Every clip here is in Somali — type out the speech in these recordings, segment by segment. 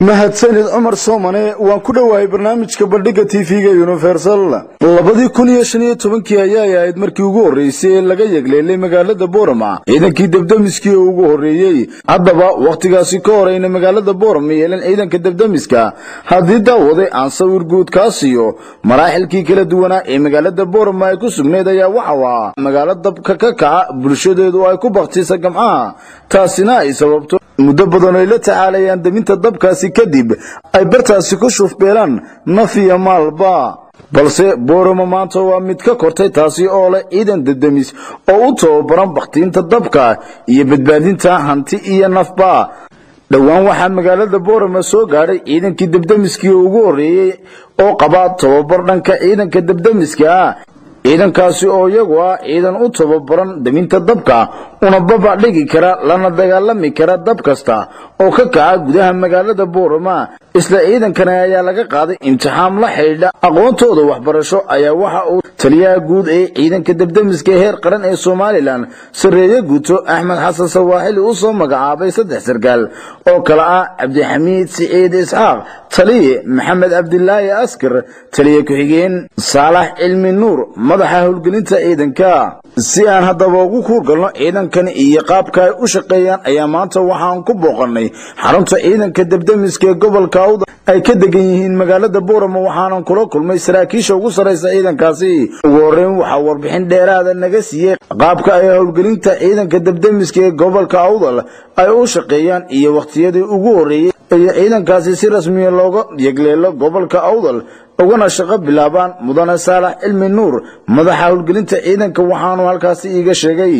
mahadsanid cumar soomane waan ku dhowahay barnaamijka bandhiga tv-ga universal labadii kun iyo shan iyo tobankii ayay ahayd markii ugu horreysay ee laga yegleelay magaalada boorama ciidankii debdemiskii oo ugu horreeyey haddaba wakhtigaasi ka horeyna magaalada boorama yeelan ciidanka debdemiska haddii daawaday aan sawir guud kaa siiyo maraaxilkii kala duwanaa ee magaalada boorama ay ku sugnayd ayaa waxau ah magaalo dabka ka kaca bulshadeedu ay ku baktisa gamcaha taasina ay sababto muddo badan ay la tacaalayaan deminta dabkaasi kadib ay bartaasi ku shufbeelaan naf iyo maalba balse boorama maanta waa mid ka kortay taasi oo leh ciidan dedemis oo u tababaran bakhtiinta dabka iyo badbaadinta hanti iyo nafba dhowaan waxaa magaalada boorama soo gaadhay ciidankii debdemiskii ugu horreeyey oo qaba tababar dhanka ciidanka debdemiska ciidankaasi oo iyagu ah ciidan u tababaran deminta dabka una babac dhigi kara lana dagaalami kara dab kasta oo ka kaca gudaha magaalada boorama isla ciidankani ayaa laga qaaday imtixaan la xidhiidha aqoontooda waxbarasho ayaa waxa uu taliyaha guud ee ciidanka debdemiska heer qaran ee somalilan sarreeye guuto axmed xasan sawaaxili u soo magacaabay saddex sarkaal oo kale ah cabdixamiid siciid isxaaq taliye maxamed cabdilaahi askar taliye ku-xigeen saalax cilmi nuur madaxa howlgelinta ciidanka si aan haddaba ugu kuurgalno ciidankani iyo qaabka ay u shaqeeyaan ayaa maanta waxaan ku booqannay xarunta ciidanka debdemiska ee gobolka awda ay ka degan yihiin magaalada boorama waxaanan kula kulmay saraakiisha ugu sarraysa ciidankaasi ugu horreyn waxaa warbixin dheeraada naga siiyey qaabka ay howlgelinta ciidanka debdemiska ee gobolka awdal ay u shaqeeyaan iyo wakhtiyadii ugu horreeyey iyo ciidankaasi si rasmiya looga yegleelo gobolka awdal ugana shaqo bilaabaan mudane saalax cilmi nuur madaxa howlgelinta ciidanka waxaanu halkaasi iiga sheegay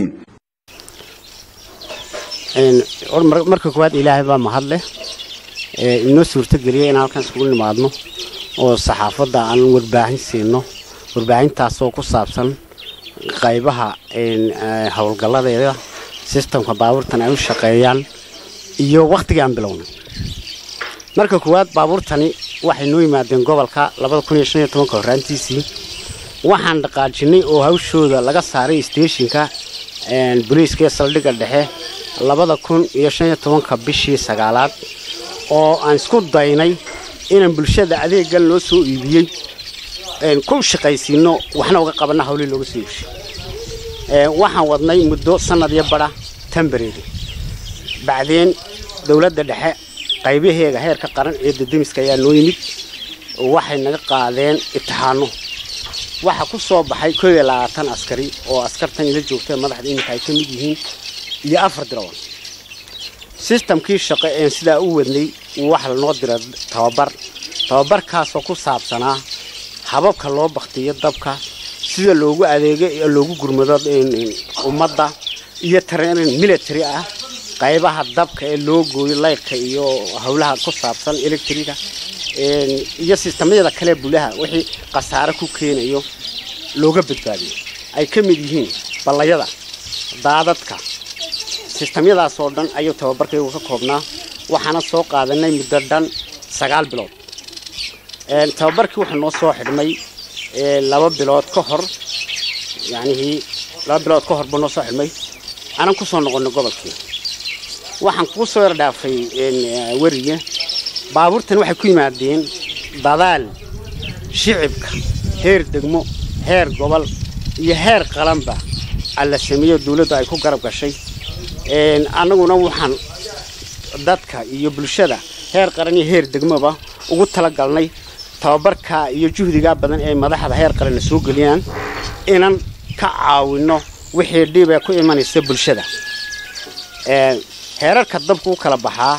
marka koowaad ilaahay baa mahad leh inoo suurtogeliya inaan halkan iskugu nimaadno oo saxaafadda aan warbaahin siino warbaahintaasoo ku saabsan qaybaha howlgalladeeda sistamka baabuurtan ay u shaqeeyaan iyo wakhtigii aan bilownay marka koowaad baabuurtani waxay noo yimaadeen gobolka horaantiisii waxaan dhaqaajinnay oo hawshooda laga saaray steeshinka boliiska ee saldhigga dhexe labada kun iyo shan iyo tobanka bishii sagaalaad oo aan isku daynay inaan bulshada adeeggan loo soo iibiyey ku shaqaysiino waxna uga qabanna hawlii looga soo iibshay waxaan wadnay muddo sannad iyo badha tambareedi bacdeen dowladda dhexe qaybaheega heerka qaran ee dademiska ayaa noo yimid waxay naga qaadeen itixaano waxaa ku soo baxay koob iyo labaatan askari oo askartan ila joogta madaxda iminka ay ka mid yihiin iyo afar diroon sistamkii shaqo een sidaa u wadnay waxa lanoo dira tababar tababarkaasoo ku saabsanaa hababka loo baktiyo dabka sida loogu adeego loogu gurmado ummadda iyo tareenin military ah qaybaha dabka ee loo gooyo laydhka iyo howlaha ku saabsan electriga iyo sistamyada kale bulaha wixii khasaare ku keenayo looga badbaadiyo ay ka mid yihiin ballayada daadadka sistamyadaas oo dhan ayuu tababarkaygu ka koobnaa waxaana soo qaadanay muddo dhan sagaal bilood tababarkii wuxuu noo soo xidhmay laba bilood ka hor yacnihii laba bilood ka hor buu noo soo xidhmay aanan ku soo noqonnay gobolkii waxaan kuu soo yar dhaafay weriga baabuurtan waxay ku yimaadeen dadaal shicibka heer degmo heer gobol iyo heer qalanba alla sameeyo dawladdu ay ku garab gashay annaguna waxaan dadka iyo bulshada heer qaran iyo heer degmoba ugu talagalnay tababarka iyo juhdigaa badan ee madaxda heer qaranna soo geliyaan inaan ka caawinno wixii dhiib ee ku imanaysa bulshada heerarka dabka u kala baxaa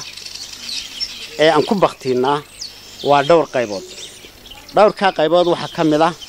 ee aan ku baktiinaa waa dhowr qaybood dhowrkaa qaybood waxaa ka mid ah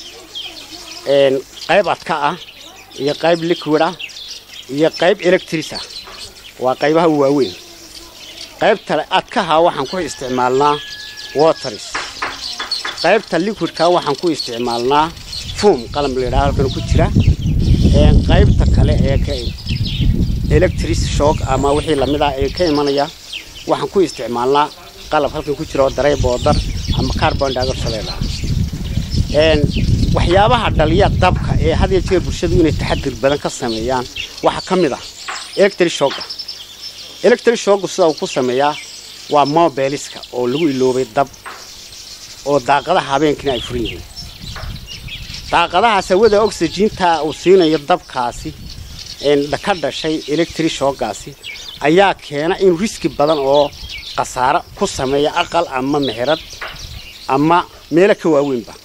qayb adka ah iyo qayb liquid ah iyo qayb electris ah waa qaybaha u waaweyn qaybta adkaha waxaan ku isticmaalnaa waters qaybta liquidka waxaan ku isticmaalnaa foom qalam layidhaha halkan ku jira qaybta kale ee electris shock ama wixii lamid ah ee ka imanaya waxaan ku isticmaalnaa qalab halkan ku jira oo daray boodar ama carbon dioxide la waxyaabaha dhaliya dabka ee had iyo jeer bulshadu inay taxadir badan ka sameeyaan waxaa ka mid ah electric shock electric shock sida uu ku sameeyaa waa mobiliska oo lagu iloobay dab oo daaqadaha habeenkiina ay furan yihiin daaqadahaas hawada oxygenta uu siinayo dabkaasi ka dhashay electri shoogaasi ayaa keena in riski badan oo khasaaro ku sameeya aqal ama meherad ama meelo ka waaweynba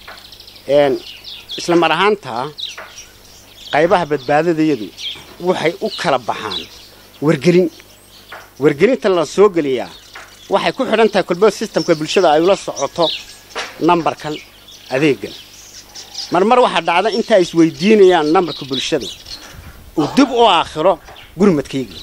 isla mar ahaantaa qaybaha badbaadadayadu waxay u kala baxaan wargelin wargelinta la soo geliyaa waxay ku xidhan tahay kolba sistamka bulshada ay ula socoto nambarkan adeegan marmar waxaa dhacda inta ay isweydiinayaan nambarka bulshada uu dib u aakhiro gurmadkaygii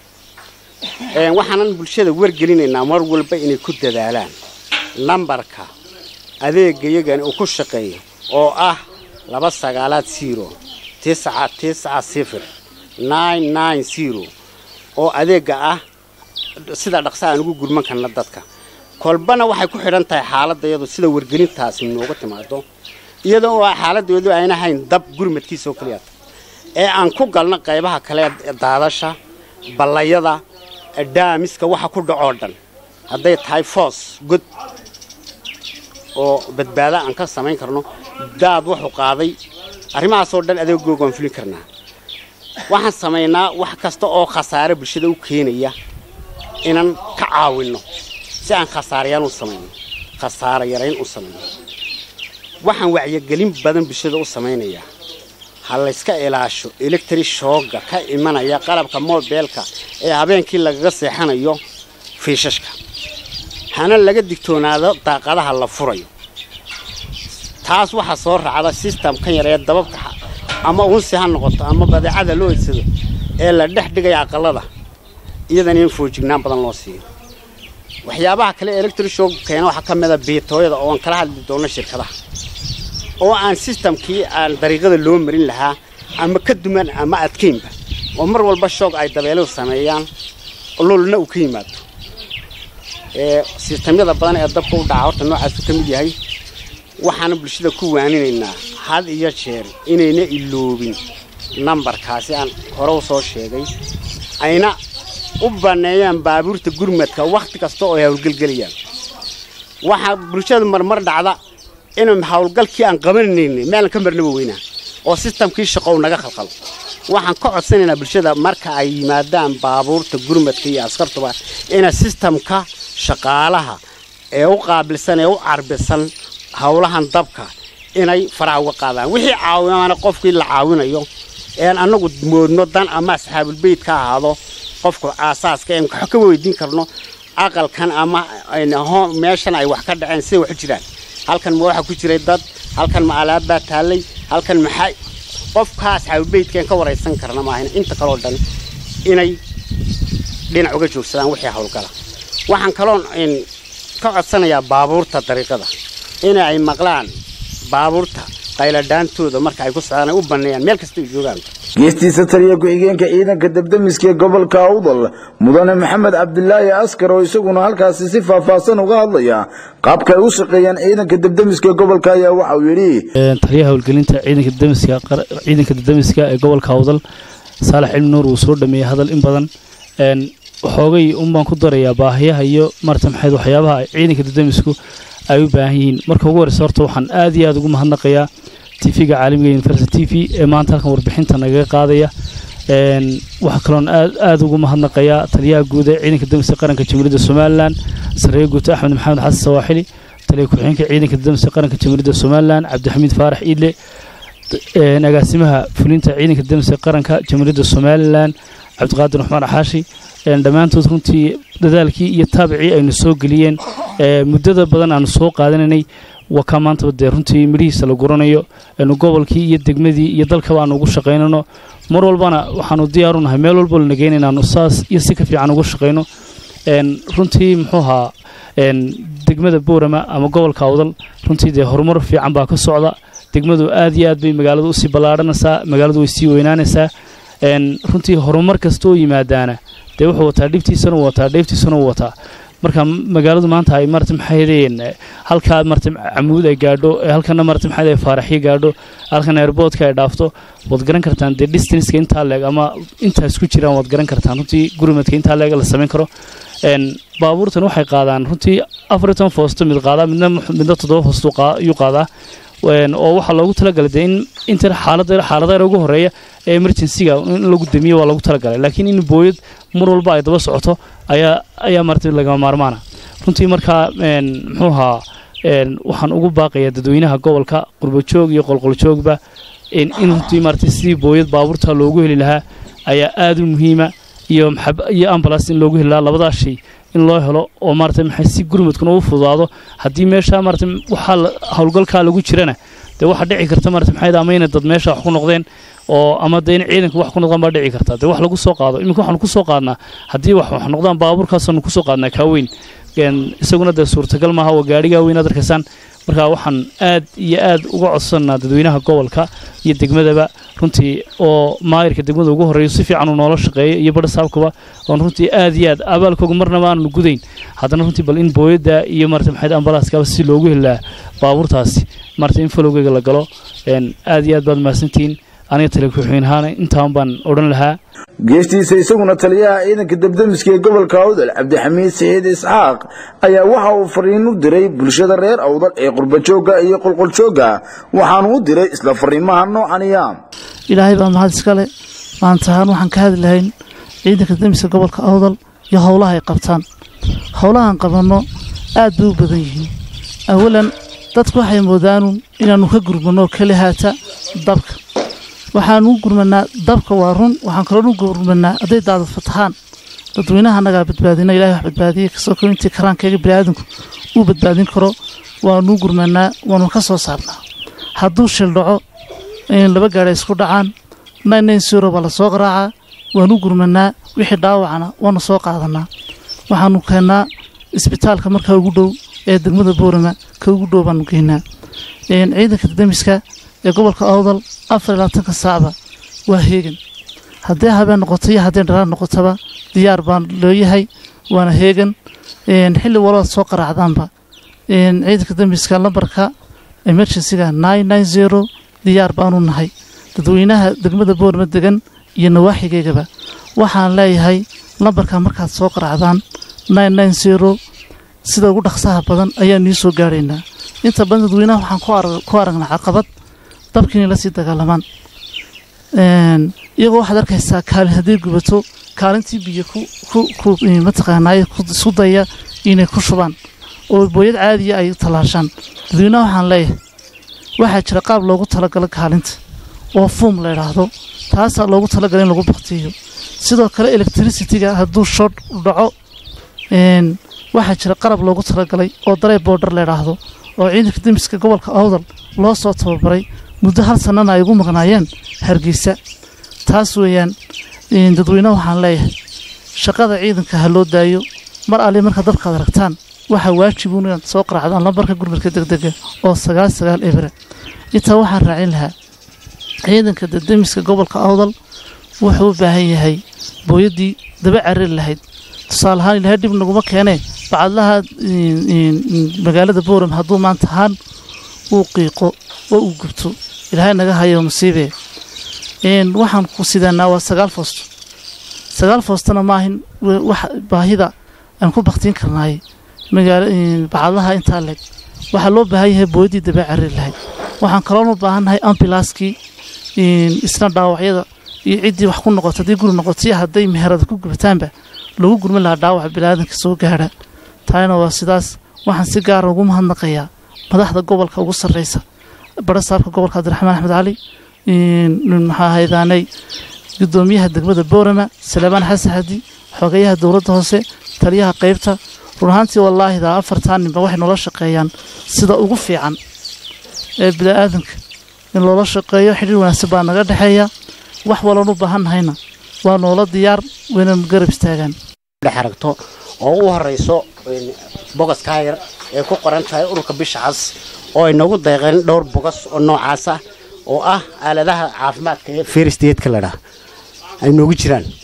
waxaanan bulshada wargelinaynaa mar walba inay ku dadaalaan nambarka adeegayagani uu ku shaqeeyo oo ah laba sagaalaad zero tisca tisca sifir nine nine zero oo adeega ah sida dhaqsa aan ugu gurman karna dadka kolbana waxay ku xidhan tahay xaaladayadu sida wargelintaasi nooga timaado iyadoo oo xaaladoodu ayna hayn dab gurmadkiisa oo keliya ee aan ku galno qaybaha kale daadasha ballayada daamiska waxa ku dhacoo dhan hadday tahay foos god oo badbaada aan ka samayn karno daad wuxuu qaaday arrimahaasoo dhan adeegooga waan fulin karnaa waxaan samaynaa wax kasta oo khasaare bulshada u keenaya inaan ka caawinno si aan khasaarayaan u samayno khasaaro yarayn u samayno waxaan wacyigelin badan bulshada u samaynayaa ha layska ilaasho electri shooga ka imanaya qalabka mobeelka ee habeenkii lagaga seexanayo fiishashka hana laga digtoonaado daaqadaha la furayo taas waxaa soo raacda sistamkan yar ee dababka ama unsi ha noqoto ama badeecada loo edsado ee la dhex dhigaya aqalada iyadana in foojignaan badan loo siiyo waxyaabaha kale electri shoog keena waxaa ka mid a biitooyada oo aan kala hadli doono shirkadaha oo aan sistamkii aan dariiqada loo marin lahaa ama ka duman ama adkaynba oo mar walba shoog ay dabeeluhu sameeyaan lulna uu ka yimaado sistamyada badan ee dabka u dhaca horta noocaasu ka mid yahay waxaana bulshada ku waaninaynaa had iyo jeer inayna iloobin nambarkaasi aan hore u soo sheegay ayna u banneeyaan baabuurta gurmadka wakhti kasta oo ay howlgelgelayaan waxaa bulshada marmar dhacda in howlgalkii aan qabanaynin meelan ka marnaba weynaa oo sistamkii shaqo u naga khalkhalo waxaan ka codsanaynaa bulshada marka ay yimaadaan baabuurta gurmadka iyo askartuba ina sistamka shaqaalaha ee u qaabilsan ee u carbisan howlahan dabka inay faraha uga qaadaan wixii caawinaana qofkii la caawinayo een annagu moodno dan ama asxaabulbeyt ka ahaado qofka aasaaska een wax ka weydiin karno aqalkan ama meeshan ay wax ka dhaceen siday wax u jiraan halkan ma waxa ku jiray dad halkan ma alaab baa taallay halkan maxay qofka asxaabulbeytkeen ka waraysan karna maahan inta kaloo dhan inay dhinac uga joogsadaan wixii howlgala waxaan kaloon ka codsanayaa baabuurta dariiqada in ay maqlaan baabuurta qayladhaantooda marka ay ku socdaan ay u banneeyaan meel kasta ay joogaan geestiisa taliya ku-xigeenka ciidanka debdemiska ee gobolka awdal mudane maxamed cabdilaahi askar oo isaguna halkaasi si faahfaahsan uga hadlaya qaabka ay u shaqeeyaan ciidanka debdemiska ee gobolka ayaa waxa uu yidhi taliyaha howlgelinta ciidanka debdemiska ciidanka debdemiska ee gobolka awdal saalax cilmi nuur uu soo dhameeyey hadal in badan xoogay unbaan ku darayaa baahiyaha iyo marta maxayd waxyaabaha ciidanka debdemisku ay u baahan yihiin marka ugu horeysa horta waxaan aad iyo aad ugu mahadnaqayaa tv-ga caalamiga university t v ee maanta halkan warbixinta nagaga qaadaya waxaa kaloon aad ugu mahadnaqayaa taliyaha guud ee ciidanka debdemiska qaranka jamhuuriyadda somalilan sareeye guuta axmed maxamed xasan sawaaxili taliya ku-xigeenka ciidanka debdemiska qaranka jamhuuriyadda somalilan cabdixamiid faarax iidle agaasimaha fulinta ciidanka debdemiska qaranka jamhuuriyadda somalilan cabdiqaadir raxmaan axaashi dhammaantood runtii dadaalkii iyo taabicii aynu soo geliyeen muddada badan aanu soo qaadanaynay waa kaa maantaba dee runtii midhihiisa la guranayo aynu gobolkii iyo degmadii iyo dalkaba aanu ugu shaqaynano mar walbana waxaanu diyaaru nahay meel walbo lana geyn inaanu saas iyo si ka fiican ugu shaqayno runtii muxuu ahaa degmada boorama ama gobolka awdal runtii dee horumar fiican baa ka socda degmadu aad iyo aad bay magaaladu usii ballaadhanaysaa magaaladu way sii weynaanaysaa runtii horumar kasta oo yimaadaana dee wuxuu wataa dhibtiisana uu wataa dheeftiisana uu wataa marka magaaladu maanta ay marata maxaydeen halkaa marata camuud ay gaadho halkana marata maxayd ay faaraxyo gaadho halkan airboodka ay dhaafto waad garan kartaan dee distanceka intaa leeg ama intaas ku jiraan waad garan kartaan runtii gurmadka intaa leeg la samayn karo baabuurtan waxay qaadaan runtii afar iyo toban foosto mid qaadaa midna midna toddoba foosto ayuu qaadaa oo waxaa loogu talagalay dee in inta xaalada xaaladaha ugu horeeya ee emergencyga in lagu damiyo waa loogu talagalay laakiin in booyad mar walba ay daba socoto ayaa ayaa martay lagama maarmaana runtii markaa muxuu ahaa waxaan ugu baaqayaa dadweynaha gobolka qurbajoog iyo qolqoljoogba in runtii maartay sidii booyad baabuurta loogu heli lahaa ayaa aada u muhiima iyo iyo ambulance in loogu heli lahaa labadaas shay in loo helo oo maarata maxay si gurmadkuna u fududaado haddii meesha maarata waxaa howlgalkaa lagu jirana dee waxaa dhici karta maarata maxay ama inay dad meesha wax ku noqdeen oo ama dee in ciidanka wax ku noqdaan baa dhici karta dee wax lagu soo qaado iminka waxaanu ku soo qaadnaa haddii wax wax noqdaan baabuurkaasaanu ku soo qaadnaa kaaweyn isaguna dee suurtagal maaha waa gaadhigaa weyn aad arkaysaan marka waxaan aad iyo aad uga codsanaa dadweynaha gobolka iyo degmadaba runtii oo maayirka degmada ugu horreeyo si fiican uu noola shaqeeyo iyo badhasaabkaba oon runtii aad iyo aad abaalkooga marnaba aanu gudayn haddana runtii bal in booyadda iyo marata maxayd ambalaaskaba si loogu heli lahaa baabuurtaasi marata in falowgeyga la galo aad iyo aad baad mahadsantihiin aniga tale ku-xigeenahaana intaan baan odhan lahaa geestiisa isaguna taliyaha ciidanka debdemiska ee gobolka awdal cabdixamiid saciid isxaaq ayaa waxa uu fariin u diray bulshada reer awdal ee qurbajoogga iyo qolqoljoogga waxaanu u diray isla fariimaha noocaniya ilaahay baa mahad iskale maanta ahaan waxaan ka hadli lahayn ciidanka demiska gobolka awdal iyo howlaha ay qabtaan howlahaan qabanno aad bay u badan yihiin awalan dadku waxay moodaanu inaannu ka gurmanno keli haata dabka waxaanu u gurmanaa dabka waa run waxaan kaloonu gurmanaa hadday daadad fatahaan dadweynaha annagaa badbaadina ilahay wax badbaadiyey kasoo ko intii karaankayga biniaadanku uu badbaadin karo waanuu gurmanaa waanu ka soo saarnaa hadduu shil dhaco laba gaadha isku dhacaan naynayn siro baa la soo qaraacaa waanu gurmanaa wixii dhaawacana waanu soo qaadanaa waxaanu keennaa isbitaalka markaa ugu dhow ee degmada boorama ka ugu dhow baanu geynaa ciidanka demiska ee gobolka awdal afar iyo labaatanka saacba waa heegan haddii habeen noqoto iyo haddii dharaan noqotaba diyaar baan loo yahay waana heegan xilli walabaad soo qaraacdaanba ciidanka demiska lambarka emergencyga zero diyaar baanu nahay dadweynaha degmada boorma degan iyo nawaaxigeygaba waxaan leeyahay lambarka markaad soo qaraacdaan zero sida ugu dhaqsaha badan ayaan nii soo gaadhaynaa inta badan dadweynaha waxaan ku aragnaa caqabad dabki inay la sii dagaalamaan iyagoo waxaad arkaysaa kaalin hadday gubato kaalintii biyo mataqaanaaye isku daya inay ku shubaan oo booyad caadiya ay tallaashaan dadweynaha waxaan leeyahay waxaa jira qaab loogu talagalo kaalinta oo fuum la idhaahdo taasaa loogu talagalay in lagu baktiyo sidoo kale electricity-ga hadduu shod dhaco waxaa jira qarab loogu talagalay oo darey boodhar la idhaahdo oo ciidanka demiska gobolka awdal loo soo tababaray muddo hal sannana ay ugu maqnaayeen hargeysa taas weeyaan dadweyne waxaan leeyahay shaqada ciidanka ha loo daayo mar alle markaad dabkaad aragtaan waxaa waajibuun inaad soo qaraacdaan lambarka gurmadka degdega oo sagaal sagaal ebra intaa waxaan raacin lahaa ciidanka demiska gobolka awdal wuxuu u baahan yahay booyaddii daba carari lahayd tusaale ahaan ilahay dhib naguma keenee bacadlaha magaalada booram hadduu maanta ahaan uu qiiqo oo uu gubto ilaahay naga hayo musiibee waxaan ku sidaanaa waa sagaal foosto sagaal foostona maahin wax baahida aan ku baktiin karnaay magaalo bacadlaha intaa leeg waxaa loo baahan yahay booyaddii daba carari lahayd waxaan kaloonu baahannahay ambilaaskii isna dhaawacyada iyo ciddii wax ku noqoto haddii guri noqoto iyo hadday meherada ku gubataanba lagu gurmin lahaa dhaawaca bilaadanka soo gaadha taana waa sidaas waxaan si gaara ugu mahadnaqayaa madaxda gobolka ugu sarreysa barasaabka gobolka cabdiraxmaan axmed cali maxaa haydaanay gudoomiyaha degmada boorama salaamaan xasan xadi xogeyaha dowladda hoose taliyaha qaybta run ahaantii wallaahidaa afartaa ninba waxay noola shaqeeyaan sida ugu fiican ee bini'aadanka in loola shaqeeyo xidhiir wanaagsan baa naga dhexeeya wax waloon u baahannahayna waa noola diyaar wayna garab istaagaan dhex aragto oo u horeyso bogas kaayar ee ku qoran tahay ururka bisha cas oo ay noogu deeqeen dhowr bogas oo noocaas ah oo ah aaladaha caafimaadka ee firsteedka ladhaa ay noogu jiraan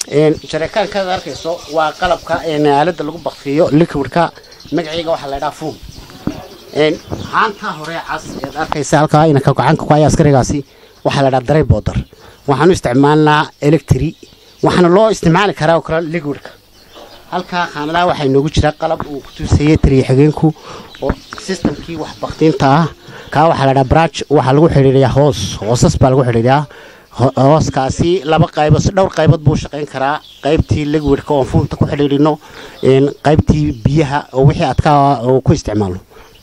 jarekaankaad arkayso waa qalabka aalada lagu bakfiyo liquidka magaciiga waxaa la ydhaha fuum haanta hore cas eed arkaysa halkaa inanka gacanka ku haya askarigaasi waxaa la ydhaha daray boodar waxaanu isticmaalnaa electri waxaana loo isticmaali karaa oo kale liquidka halkaa khaanadaha waxaa inoogu jira qalab uu ku tuusayay taliya xigeenku oo sistamkii wax baktiinta ah kaa waxaa la dhaha branch waxaa lagu xidhiidhiyaa hoos hoosas baa lagu xidhiidhiyaa hooskaasi laba qaybood dhowr qaybood buu shaqayn karaa qaybtii liquidka oon fuumta ku xidhiidhino qaybtii biyaha oo wixii adkaa oo ku isticmaalno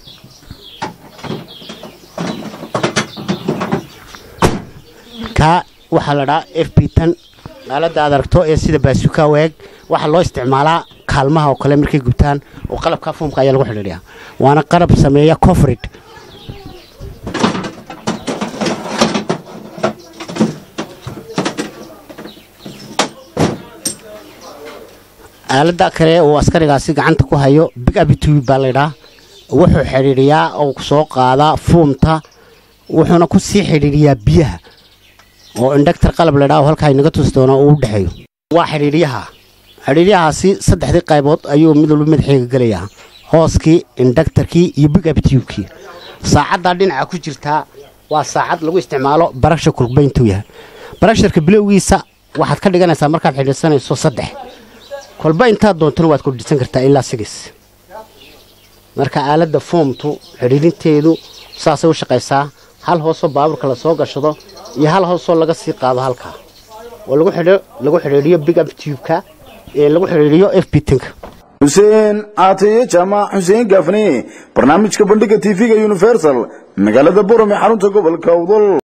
kaa waxaa la dhahaa f b tan aalada aad aragto ee sida baasuka weeg waxaa loo isticmaalaa kaalmaha oo kale markay gubtaan oo qalabka fuumka ayaa lagu xidhiidhiyaa waana qalab sameeya cofrid aalada kale uu askarigaasi gacanta ku hayo big abitube baa laydhaa wuxuu xidhiidhiyaa oo soo qaadaa fuumta wuxuuna ku sii xidhiidhiyaa biyaha oo indhagtar qalab laydhaa oo halkaa inaga tusi doona uu u dhexeeyo waa xidhiidhiyaha xidhiidyahaasi saddexdii qaybood ayuu mid walba madaxeega gelayaa hooskii indhagtarkii iyo big abtubekii saacaddaa dhinaca ku jirtaa waa saacad lagu isticmaalo barashar kulbayntuu yahay barasharka bilowgiisa waxaad ka dhiganaysaa markaad xidhiidsanayso saddex kolba intaad doontana waad kordhisan kartaa ilaa sigis marka aaladda foomtu xidhiidinteedu saasay u shaqaysaa hal hoosoo baabuurka lasoo gashado iyo hal hoosoo laga sii qaado halkaa oo lagu xidhiidhiyo big abtubeka ee lagu xidhiidhiyo f bitinka xuseen caataye jaamac xuseen gaafne barnaamijka bandhiga tv-ga universal magaalada borom ee xarunta gobolka awdal